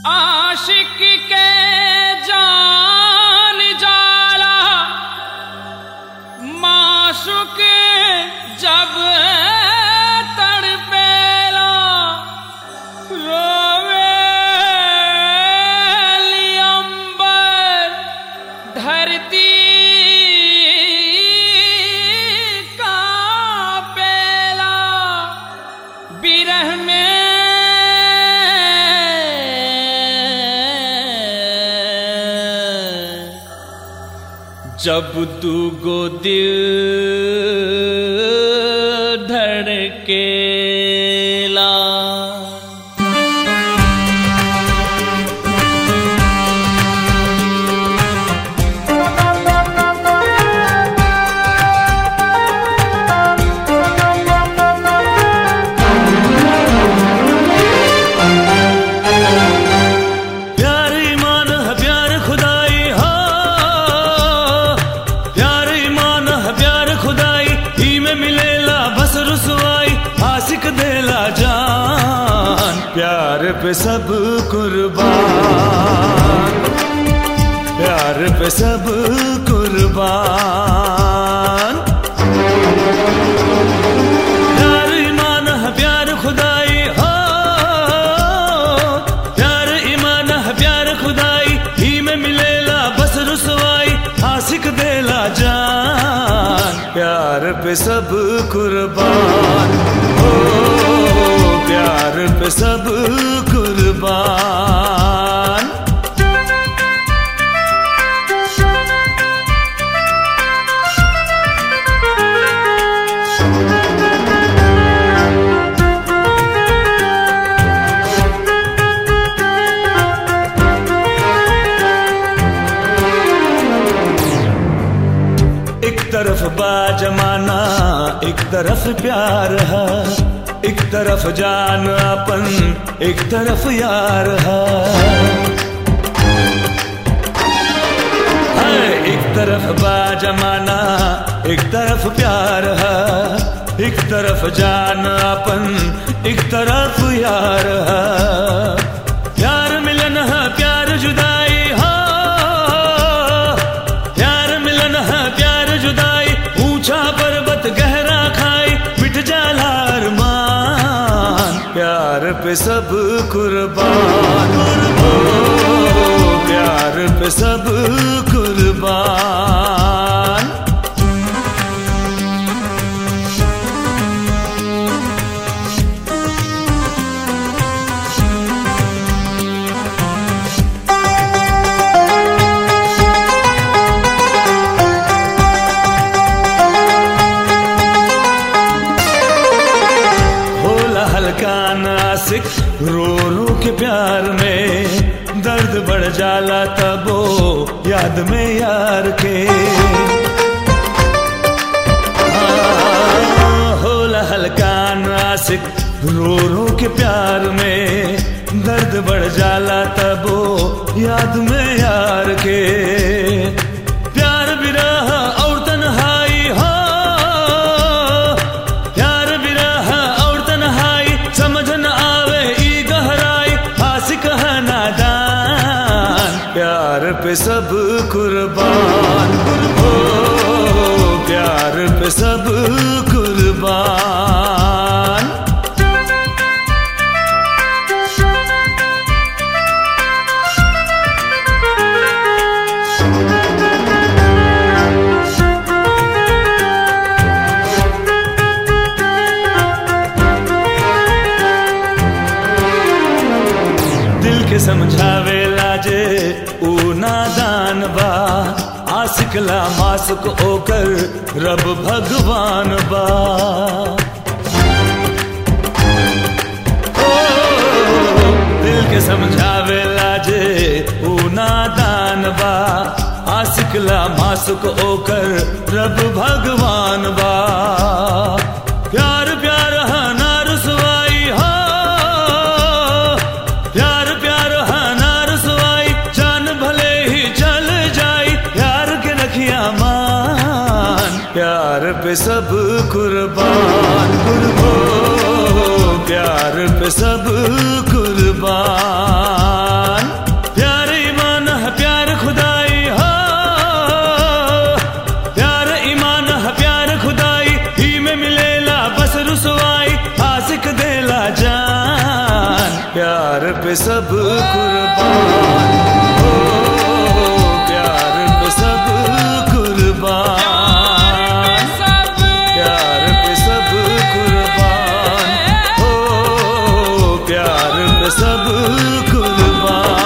आशिक के जान जाला माशुक जब तड़पेला रोवे अंबर धरती कांपेला बिरह में जब दूगो दिल धड़केला प्यार ईमान है प्यार खुदाई हो प्यार ईमान है प्यार खुदाई ही में मिलेला बस रुसवाई आशिक देला जान प्यार पे सब कुर्बान प्यार पे सब कुर्बान प्यार ईमान है प्यार खुदाई हो प्यार ईमान है प्यार खुदाई ही में मिलेला बस रुसवाई आशिक देला जान प्यार पे सब कुर्बान हो प्यार पे सब कुर्बान एक तरफ बा जमाना एक तरफ प्यार है एक तरफ जान अपन एक तरफ यार है है, एक तरफ बा जमाना एक तरफ प्यार है एक तरफ जान अपन एक तरफ यार है प्यार मिलन है प्यार जुदाई हो प्यार मिलन है प्यार जुदाई ऊंचा पर्वत गहरा खाई मिट जाला अरमान प्यार पे सब कुर्बान हो प्यार पे सब कुर्बान होला हल्का नासिक रो रो के प्यार में दर्द बढ़ जाला तबो याद में यार के हाँ, होला हल्का नासिक रो रो के प्यार में दर्द बढ़ जाला तबो याद में यार के प्यार बिरह और तन्हाई हो प्यार बिरह और तन्हाई समझ न आवे ई गहराई आशिक है नादान प्यार पे सब कुर्बान हो प्यार पे सब कुर्बान दिल के समझावे लाजे ऊ नादान बा आसिकला मासुक ओकर रब भगवान बा ओ, दिल के समझावे लाजे ऊ नादान बा आसिकला मासुक ओकर रब भगवान बा प्यार प्यार हा ना रुसवाई हो प्यार प्यार हा ना रुसवाई जान भले ही चल जाई प्यार के रखिया मान प्यार पे सब कुर्बान कुर्बो प्यार पे सब कुर्बान पे सब कुर्बान हो प्यार पे सब कुर्बान सब प्यार पे सब कुर्बान हो प्यार पे सब कुर्बान